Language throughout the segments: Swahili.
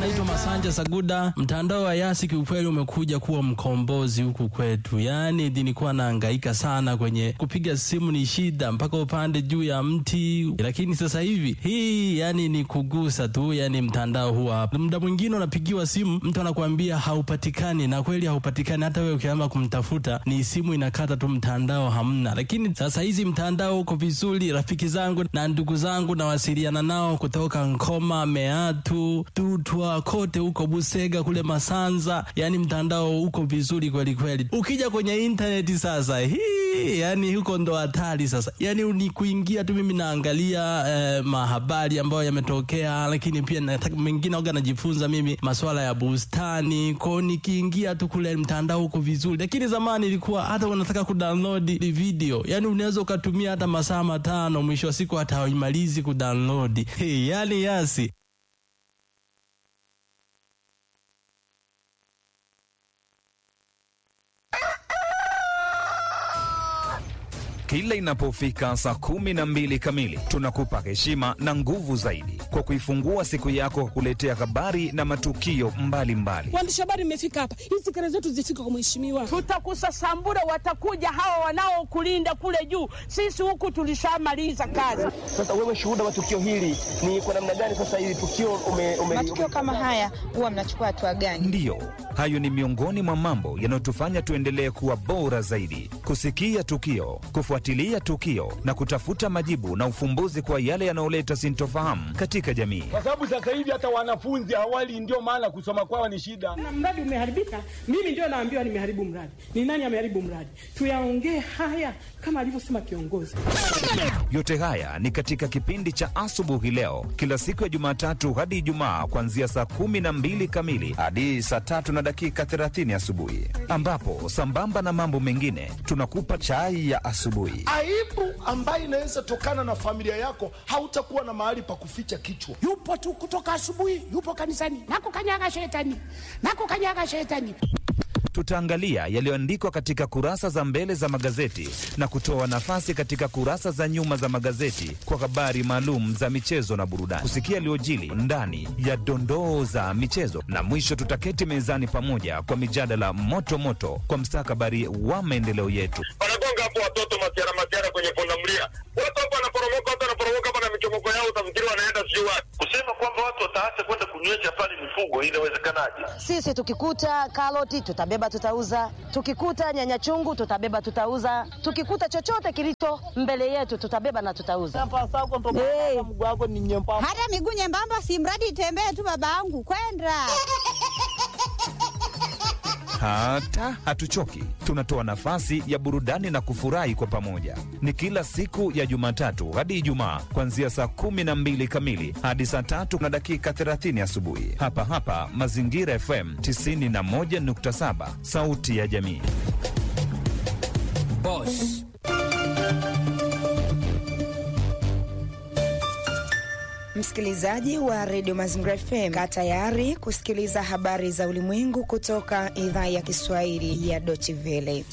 naitwa Masanja Saguda. Mtandao wa Yasi kiukweli umekuja kuwa mkombozi huku kwetu, yaani nilikuwa nahangaika sana kwenye kupiga simu, ni shida mpaka upande juu ya mti, lakini sasa hivi hii yani ni kugusa tu, yani mtandao huwa hapa. Muda mwingine unapigiwa simu, mtu anakuambia haupatikani, na kweli haupatikani. Hata wewe ukianza kumtafuta, ni simu inakata tu, mtandao hamna. Lakini sasa hizi mtandao uko vizuri. Rafiki zangu na ndugu zangu nawasiliana nao kutoka Nkoma, Meatu, Tutwa, kote huko Busega, kule Masanza, yani mtandao uko vizuri kweli kweli. Ukija kwenye intaneti sasa, hii yani huko ndo hatari sasa, yani ni kuingia tu. Mimi naangalia eh, mahabari ambayo yametokea, lakini pia nataka mengine oga najifunza mimi masuala ya bustani kwao, nikiingia tu kule mtandao uko vizuri. Lakini zamani ilikuwa hata unataka kudownload video, yani unaweza ukatumia hata masaa matano, mwisho wa siku hata haimalizi kudownload. Hey, yani Yasi Kila inapofika saa kumi na mbili kamili tunakupa heshima na nguvu zaidi kwa kuifungua siku yako kwa kuletea habari na matukio mbalimbali. Waandishi habari mmefika hapa, hizi kelele zetu zifike kwa mheshimiwa. Tutakusasambura, watakuja hawa wanaokulinda kule juu. Sisi huku tulishamaliza kazi. Sasa wewe shuhuda wa tukio hili ni kwa namna gani? Sasa hili tukio ume, ume, matukio kama haya huwa mnachukua hatua gani? Ndiyo, hayo ni miongoni mwa mambo yanayotufanya tuendelee kuwa bora zaidi, kusikia tukio, kufuatilia tukio na kutafuta majibu na ufumbuzi kwa yale yanayoleta sintofahamu katika jamii. kwa sababu sasa hivi hata wanafunzi awali, ndio maana kusoma kwao ni shida. Na mradi umeharibika, mimi ndio naambiwa nimeharibu mradi. Ni nani ameharibu mradi? Tuyaongee haya kama alivyosema kiongozi. Yote haya ni katika kipindi cha asubuhi leo, kila siku ya Jumatatu hadi Ijumaa, kuanzia saa kumi na mbili kamili hadi saa tatu na dakika thelathini asubuhi, ambapo sambamba na mambo mengine tunakupa chai ya asubuhi. aibu ambayo inaweza tokana na familia yako, hautakuwa na mahali pa kuficha kichwa. yupo tu kutoka asubuhi, yupo kanisani, nakukanyaga shetani, nakukanyaga shetani. Tutaangalia yaliyoandikwa katika kurasa za mbele za magazeti na kutoa nafasi katika kurasa za nyuma za magazeti kwa habari maalum za michezo na burudani, kusikia yaliyojili ndani ya dondoo za michezo, na mwisho tutaketi mezani pamoja kwa mijadala moto moto kwa mstakabali wa maendeleo yetu. wanagonga hapo watoto masiara masiara kwenye pundamilia, watu hapo wanaporomoka, watu wanaporomoka hapa na michomoko yao, utafikiri wanaenda sijui wapi. Kusema kwamba watu wataacha kwenda kunywesha pale mifugo, inawezekanaje? Sisi tukikuta karoti tutabeba tutauza, tukikuta nyanya chungu tutabeba tutauza, tukikuta chochote kilicho mbele yetu tutabeba na tutauza. Hey. Hata miguu nyembamba, si mradi itembee tu, babangu kwenda Hata hatuchoki, tunatoa nafasi ya burudani na kufurahi kwa pamoja. Ni kila siku ya Jumatatu hadi Ijumaa, kuanzia saa kumi na mbili kamili hadi saa tatu na dakika 30 asubuhi, hapa hapa Mazingira FM 91.7, sauti ya jamii. Boss. Msikilizaji wa redio Mazingira FM, kaa tayari kusikiliza habari za ulimwengu kutoka idhaa ya Kiswahili ya Deutsche Welle.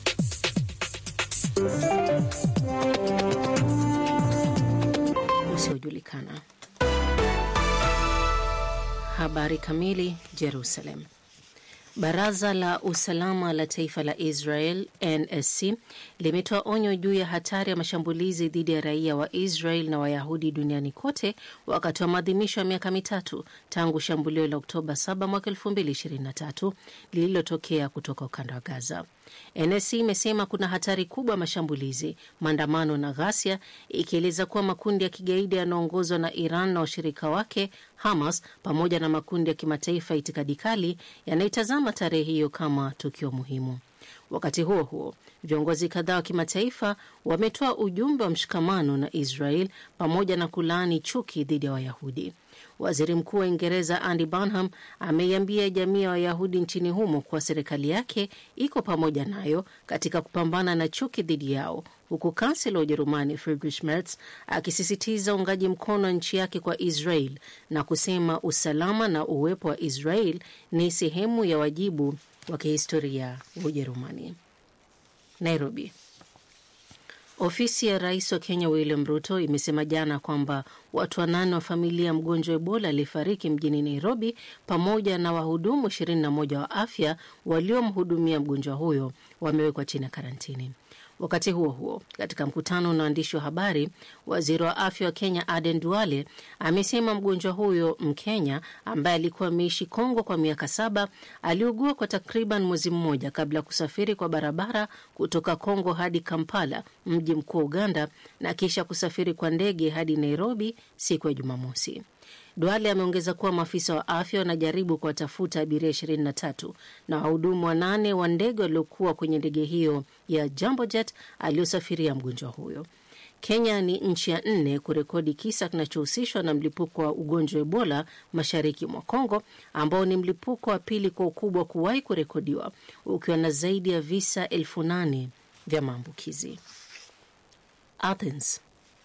usiojulikana. Habari kamili. Jerusalem. Baraza la usalama la taifa la Israel NSC limetoa onyo juu ya hatari ya mashambulizi dhidi ya raia wa Israel na Wayahudi duniani kote wakati wa maadhimisho ya miaka mitatu tangu shambulio la Oktoba 7 mwaka 2023 lililotokea kutoka ukanda wa Gaza. NSC imesema kuna hatari kubwa ya mashambulizi, maandamano na ghasia, ikieleza kuwa makundi ya kigaidi yanaongozwa na Iran na washirika wake Hamas pamoja na makundi ya kimataifa ya itikadi kali yanaitazama tarehe hiyo kama tukio muhimu. Wakati huo huo, viongozi kadhaa wa kimataifa wametoa ujumbe wa mshikamano na Israel pamoja na kulaani chuki dhidi ya Wayahudi. Waziri Mkuu wa Uingereza Andy Burnham ameiambia jamii ya Wayahudi nchini humo kuwa serikali yake iko pamoja nayo katika kupambana na chuki dhidi yao, huku kansela wa Ujerumani Friedrich Merz akisisitiza uungaji mkono wa nchi yake kwa Israel na kusema usalama na uwepo wa Israel ni sehemu ya wajibu wa kihistoria wa Ujerumani. Nairobi. Ofisi ya rais wa Kenya William Ruto imesema jana kwamba watu wanane wa familia ya mgonjwa wa Ebola aliyefariki mjini Nairobi pamoja na wahudumu 21 wa afya waliomhudumia mgonjwa huyo wamewekwa chini ya karantini. Wakati huo huo, katika mkutano na waandishi wa habari, waziri wa afya wa Kenya Aden Duale amesema mgonjwa huyo Mkenya ambaye alikuwa ameishi Kongo kwa miaka saba aliugua kwa takriban mwezi mmoja kabla ya kusafiri kwa barabara kutoka Kongo hadi Kampala, mji mkuu wa Uganda, na kisha kusafiri kwa ndege hadi Nairobi siku ya Jumamosi. Duale ameongeza kuwa maafisa wa afya wanajaribu kuwatafuta abiria 23 na wahudumu wanane wa ndege waliokuwa kwenye ndege hiyo ya Jambo Jet aliyosafiria mgonjwa huyo. Kenya ni nchi ya nne kurekodi kisa kinachohusishwa na mlipuko wa ugonjwa wa Ebola mashariki mwa Kongo, ambao ni mlipuko wa pili kwa ukubwa kuwahi kurekodiwa, ukiwa na zaidi ya visa elfu nane vya maambukizi. Athens.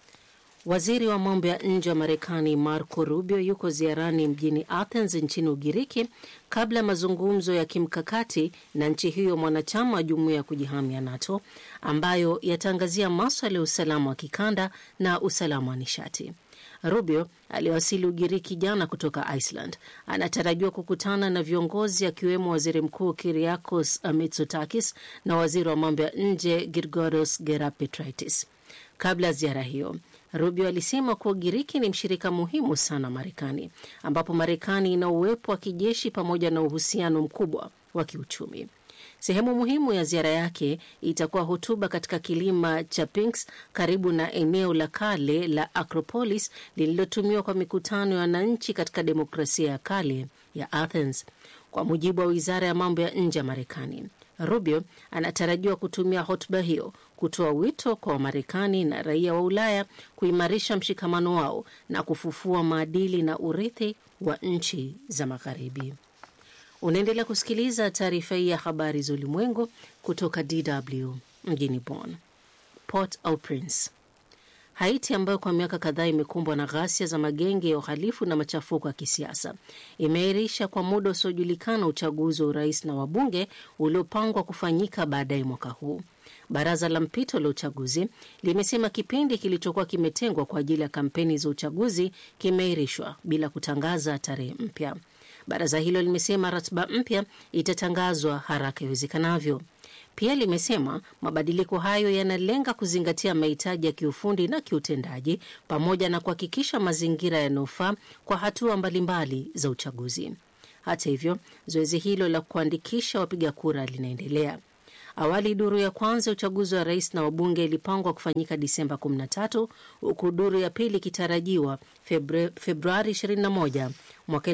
Waziri wa mambo ya nje wa Marekani Marco Rubio yuko ziarani mjini Athens nchini Ugiriki kabla ya mazungumzo ya kimkakati na nchi hiyo mwanachama wa jumuiya ya kujihamia NATO ambayo yataangazia maswala ya usalama wa kikanda na usalama wa nishati. Rubio aliyewasili Ugiriki jana kutoka Iceland anatarajiwa kukutana na viongozi akiwemo waziri mkuu Kyriakos Mitsotakis na waziri wa mambo ya nje Girgoros Gerapetraitis. Kabla ya ziara hiyo Rubio alisema kuwa Ugiriki ni mshirika muhimu sana Marekani, ambapo Marekani ina uwepo wa kijeshi pamoja na uhusiano mkubwa wa kiuchumi. Sehemu muhimu ya ziara yake itakuwa hotuba katika kilima cha Pinks karibu na eneo la kale la Acropolis lililotumiwa kwa mikutano ya wananchi katika demokrasia ya kale ya Athens. Kwa mujibu wa wizara ya mambo ya nje ya Marekani, Rubio anatarajiwa kutumia hotuba hiyo kutoa wito kwa Wamarekani na raia wa Ulaya kuimarisha mshikamano wao na kufufua maadili na urithi wa nchi za Magharibi. Unaendelea kusikiliza taarifa hii ya habari za ulimwengu kutoka DW mjini Bonn. Port au Prince. Haiti ambayo kwa miaka kadhaa imekumbwa na ghasia za magenge ya uhalifu na machafuko ya kisiasa imeahirisha kwa muda usiojulikana uchaguzi wa urais na wabunge uliopangwa kufanyika baadaye mwaka huu. Baraza la mpito la uchaguzi limesema kipindi kilichokuwa kimetengwa kwa ajili ya kampeni za uchaguzi kimeahirishwa bila kutangaza tarehe mpya. Baraza hilo limesema ratiba mpya itatangazwa haraka iwezekanavyo. Pia limesema mabadiliko hayo yanalenga kuzingatia mahitaji ya kiufundi na kiutendaji pamoja na kuhakikisha mazingira yanayofaa kwa hatua mbalimbali za uchaguzi. Hata hivyo, zoezi hilo la kuandikisha wapiga kura linaendelea. Awali duru ya kwanza ya uchaguzi wa rais na wabunge ilipangwa kufanyika Disemba 13 huku duru ya pili ikitarajiwa Februari 21 mwaka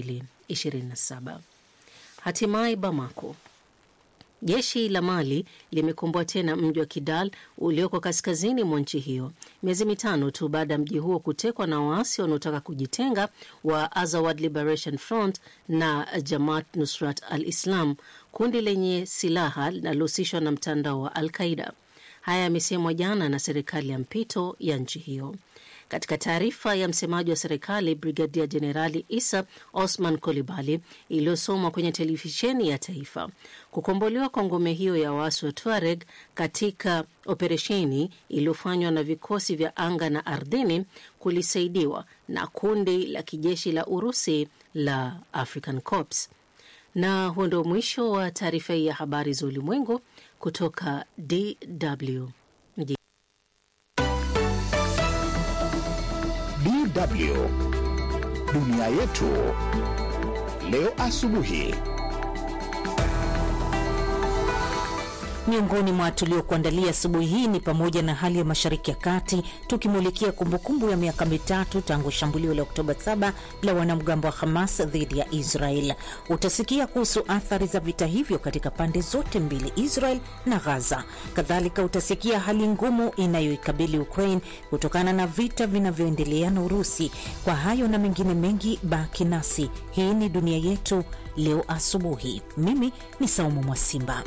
2027. Hatimaye Bamako. Jeshi la Mali limekomboa tena mji wa Kidal ulioko kaskazini mwa nchi hiyo miezi mitano tu baada ya mji huo kutekwa na waasi wanaotaka kujitenga wa Azawad Liberation Front na Jamaat Nusrat al-Islam, kundi lenye silaha linalohusishwa na mtandao wa Al-Qaida. Haya yamesemwa jana na serikali ya mpito ya nchi hiyo. Katika taarifa ya msemaji wa serikali Brigadia Jenerali Isa Osman Kolibali iliyosomwa kwenye televisheni ya taifa, kukombolewa kwa ngome hiyo ya waasi wa Tuareg katika operesheni iliyofanywa na vikosi vya anga na ardhini kulisaidiwa na kundi la kijeshi la Urusi la African Corps. Na huo ndio mwisho wa taarifa hii ya habari za ulimwengu kutoka DW. DW dunia yetu leo asubuhi. Miongoni mwa tuliokuandalia asubuhi hii ni pamoja na hali ya Mashariki ya Kati, tukimulikia kumbukumbu ya miaka mitatu tangu shambulio la Oktoba 7 la wanamgambo wa Hamas dhidi ya Israel. Utasikia kuhusu athari za vita hivyo katika pande zote mbili, Israel na Gaza. Kadhalika utasikia hali ngumu inayoikabili Ukraine kutokana na vita vinavyoendelea na Urusi. Kwa hayo na mengine mengi, baki nasi. Hii ni dunia yetu leo asubuhi. Mimi ni Saumu Mwasimba.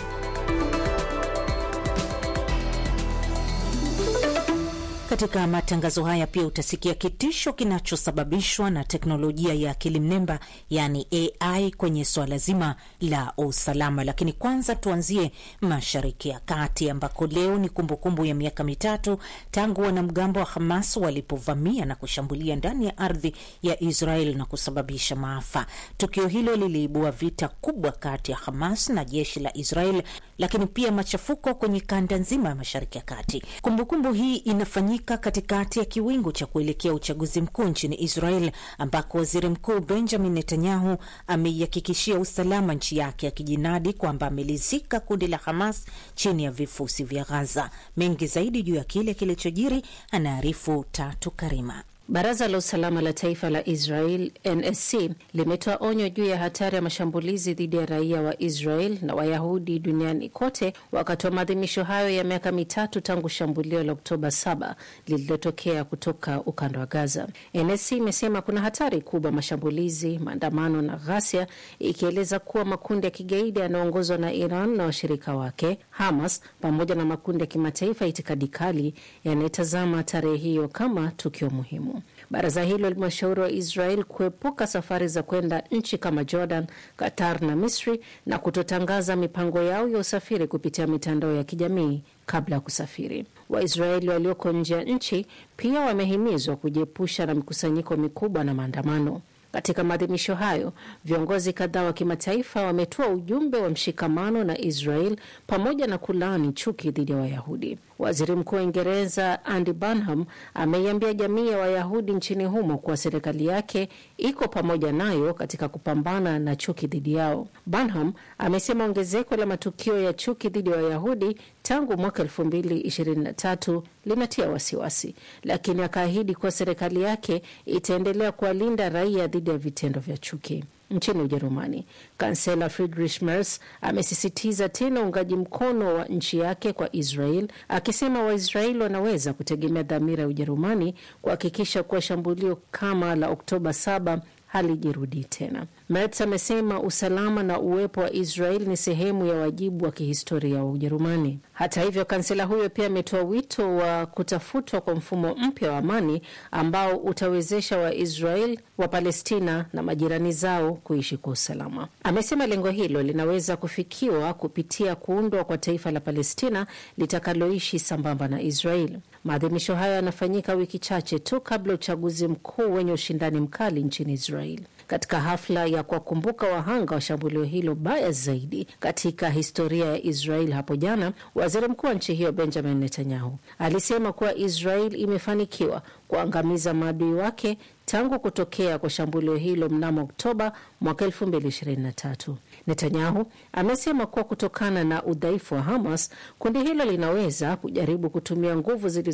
Katika matangazo haya pia utasikia kitisho kinachosababishwa na teknolojia ya akili mnemba, yaani AI kwenye suala zima la usalama. Lakini kwanza tuanzie Mashariki ya Kati ambako leo ni kumbukumbu ya miaka mitatu tangu wanamgambo wa Hamas walipovamia na kushambulia ndani ya ardhi ya Israel na kusababisha maafa. Tukio hilo liliibua vita kubwa kati ya Hamas na jeshi la Israel, lakini pia machafuko kwenye kanda nzima ya Mashariki ya Kati. Kumbukumbu hii inafanyika katikati ya kiwingu cha kuelekea uchaguzi mkuu nchini Israel, ambako waziri mkuu Benjamin Netanyahu ameihakikishia usalama nchi yake, akijinadi kwamba amelizika kundi la Hamas chini ya vifusi vya Gaza. Mengi zaidi juu ya kile kilichojiri anaarifu Tatu Karima. Baraza la usalama la taifa la Israel NSC limetoa onyo juu ya hatari ya mashambulizi dhidi ya raia wa Israel na Wayahudi duniani kote wakati wa maadhimisho hayo ya miaka mitatu tangu shambulio la Oktoba 7 lililotokea kutoka ukanda wa Gaza. NSC imesema kuna hatari kubwa mashambulizi, maandamano na ghasia, ikieleza kuwa makundi ya kigaidi yanayoongozwa na Iran na washirika wake Hamas pamoja na makundi ya kimataifa ya itikadi kali yanayetazama tarehe hiyo kama tukio muhimu. Baraza hilo limewashauri wa Israel kuepuka safari za kwenda nchi kama Jordan, Qatar na Misri na kutotangaza mipango yao ya usafiri kupitia mitandao ya kijamii kabla ya kusafiri. Waisraeli walioko nje ya nchi pia wamehimizwa kujiepusha na mikusanyiko mikubwa na maandamano. Katika maadhimisho hayo, viongozi kadhaa wa kimataifa wametoa ujumbe wa mshikamano na Israel pamoja na kulaani chuki dhidi ya Wayahudi. Waziri Mkuu wa Uingereza Andy Burnham ameiambia jamii ya Wayahudi nchini humo kuwa serikali yake iko pamoja nayo katika kupambana na chuki dhidi yao. Burnham amesema ongezeko la matukio ya chuki dhidi ya Wayahudi tangu mwaka elfu mbili ishirini na tatu linatia wasiwasi, lakini akaahidi kuwa serikali yake itaendelea kuwalinda raia dhidi ya vitendo vya chuki. Nchini Ujerumani, kansela Friedrich Merz amesisitiza tena uungaji mkono wa nchi yake kwa Israel, akisema Waisraeli wanaweza kutegemea dhamira ya Ujerumani kuhakikisha kuwa shambulio kama la Oktoba 7 halijirudii tena. Merz amesema usalama na uwepo wa Israel ni sehemu ya wajibu wa kihistoria wa Ujerumani. Hata hivyo, kansela huyo pia ametoa wito wa kutafutwa kwa mfumo mpya wa amani ambao utawezesha Waisrael wa Palestina na majirani zao kuishi kwa usalama. Amesema lengo hilo linaweza kufikiwa kupitia kuundwa kwa taifa la Palestina litakaloishi sambamba na Israel. Maadhimisho hayo yanafanyika wiki chache tu kabla uchaguzi mkuu wenye ushindani mkali nchini Israel. Katika hafla ya kuwakumbuka wahanga wa shambulio hilo baya zaidi katika historia ya Israel hapo jana, waziri mkuu wa nchi hiyo Benjamin Netanyahu alisema kuwa Israel imefanikiwa kuangamiza maadui wake tangu kutokea kwa shambulio hilo mnamo Oktoba mwaka 2023. Netanyahu amesema kuwa kutokana na udhaifu wa Hamas, kundi hilo linaweza kujaribu kutumia nguvu zilizo